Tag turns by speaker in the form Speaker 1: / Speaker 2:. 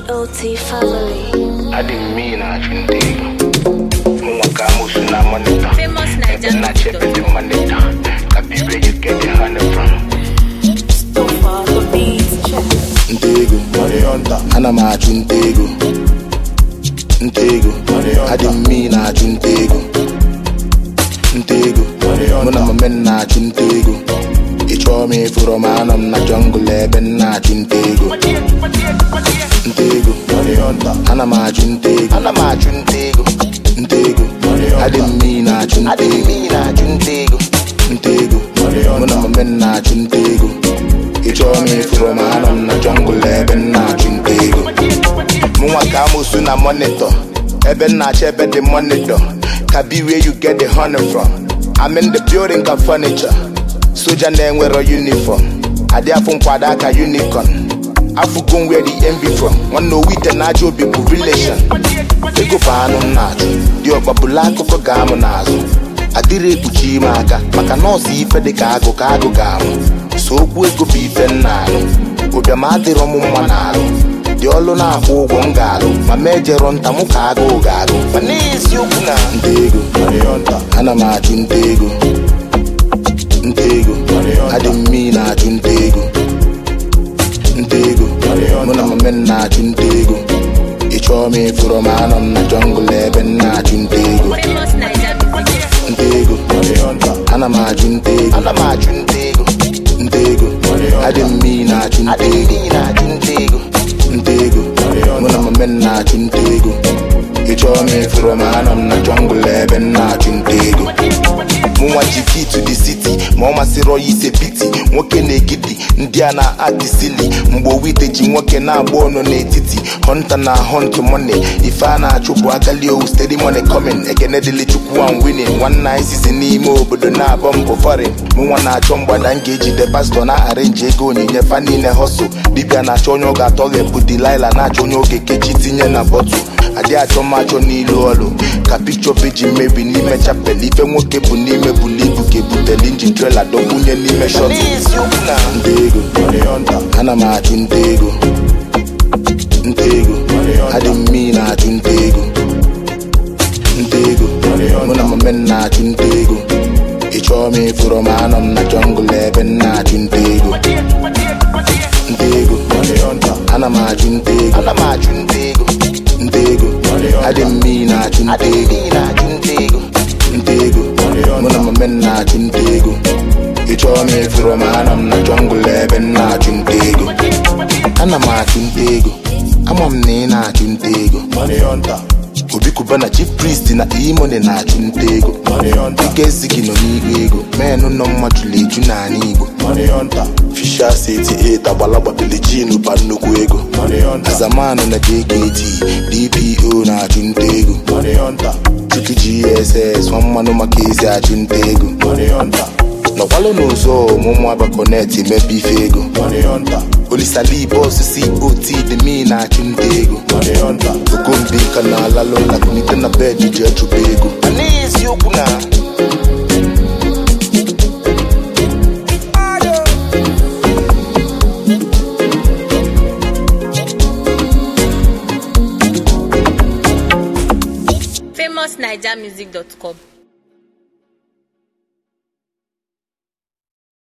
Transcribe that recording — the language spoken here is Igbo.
Speaker 1: GOT family.
Speaker 2: I didn't mean I shouldn't take Mwaka musu na monita
Speaker 3: Famous Naija
Speaker 2: Ebe na chepe the monita Kabi where you get the honey from
Speaker 1: So far the beats check.
Speaker 4: ntego ana m achụ ntego ntego adị m mmiri na-achụ ntego ntego mụ na mame m na-achụ ntego ị chọọ m ịfụrụ m anọ m na jọngụl ebe m na-achụ ntego ntego ana m achụ ntego ana m achụ ntego ntego adị m mmiri na-achụ ntego ntego mụ na mame m na-achụ ntego ị chọọ m ịfụrụ m anọ m na jọngụl ebe m na-achụ ntego mụnwa ka amosu na monitor ebe m na-achọ ebe dị monitor ka be where you get the honey from I'm in the building ka furniture soja na-enwero uniform adị afụ nkwado aka unicorn afụgo m where the envy from nwanne owite na aja obi bụ relation ego bụ anụ m na-achụ dị ọgbabụla akụkọ ga-amụ n'azụ adịrị ekpuchi ime aka maka nọọsụ ife dị ka agụ ka agụ ga-amụ so okwu ego bụ ife m na-alụ ụbịam adịrọ m mma n'alụ dị ọlụ na-akwụ ụgwọ m ga-alụ ma ma ejero nta mụ ka agụụ ga-agụ ma n'eziokwu na nta ego ana m achụ nta ego nta ego adị m mmiri na-achụ nta ego nta ego mụ na mame m na-achụ nta ego ị chọọ m ịfụrụ m anọ m na jọngụl ebe m na-achụ nta ego
Speaker 3: Famous Naija music.
Speaker 4: nta ego ana m achụ nta ego ana m achụ nta ego nta ego adị m mmiri na-achụ nta ego nta ego mụ na mame m na-achụ nta ego ị chọọ m ịfụrụ m anọ m na jọngụl ebe m na-achụ nta ego mụnwa ji key to the city ma ọ masịrị ọya ise piti nwoke na-egidi ndị a na-adịsili mgbe owite ji nwoke na-agba ọnụ n'etiti hunter na hunt money ife a na-achụ bụ agali owu steady money coming ekene dịlị chukwu and winning nwanne anyị sizi n'ime obodo na-abọ mbụ foreign mụnwa na-achọ mgbada m ga-ejide pastọ na arenji ego onyinye fa niile hustle dibịa na-achọ onye ọ ga-atọghepụ delilah na-achọ onye oge kechi tinye na bọtụ adị achọ m achọ n'ilu ọlụ ka pikchọ peji mmebi n'ime chapel ife nwoke bụ n'ime bulu ibu ka ebutele injin trela dọgbunye n'ime shọt nta ego ana m achụ nta ego nta ego adị m mmiri na-achụ nta ego nta ego mụ na mame m na-achụ nta ego ị chọọ m ịfụrụ m anọ m na jọngụl ebe m na-achụ nta ego nta ego ana m achụ nta ego ana m achụ nta ego nta ego adị m mmiri na-achụ nta ego nta ego mụ na mame m na-achụ nta ego ị chọọ m ịfụrụ m anọ m na jọngụl ebe m na-achụ nta ego ana m achụ nta ego ama m na ị na-achụ nta ego obi kuba na chief priest na imone na-achụ nta ego ike ezighi nọ n'igwe ego menụ nọ mmadụ eju n'ala igbo fisha 78 agbalagba bilijin ba nnukwu ego azamanụ na jkt dpo na-achụ nta ego chuku gss nwa mmanụ maka ezi achụ nta ego nọkwalụ n'ụzọ ọmụmụ abakonet mebe ife ego olisali bọs cot demi na-achụ nta ego okombi ka na-alalụ na kunite na bed ji echụba ego a n'eziokwu na
Speaker 3: famousnaijamusic.com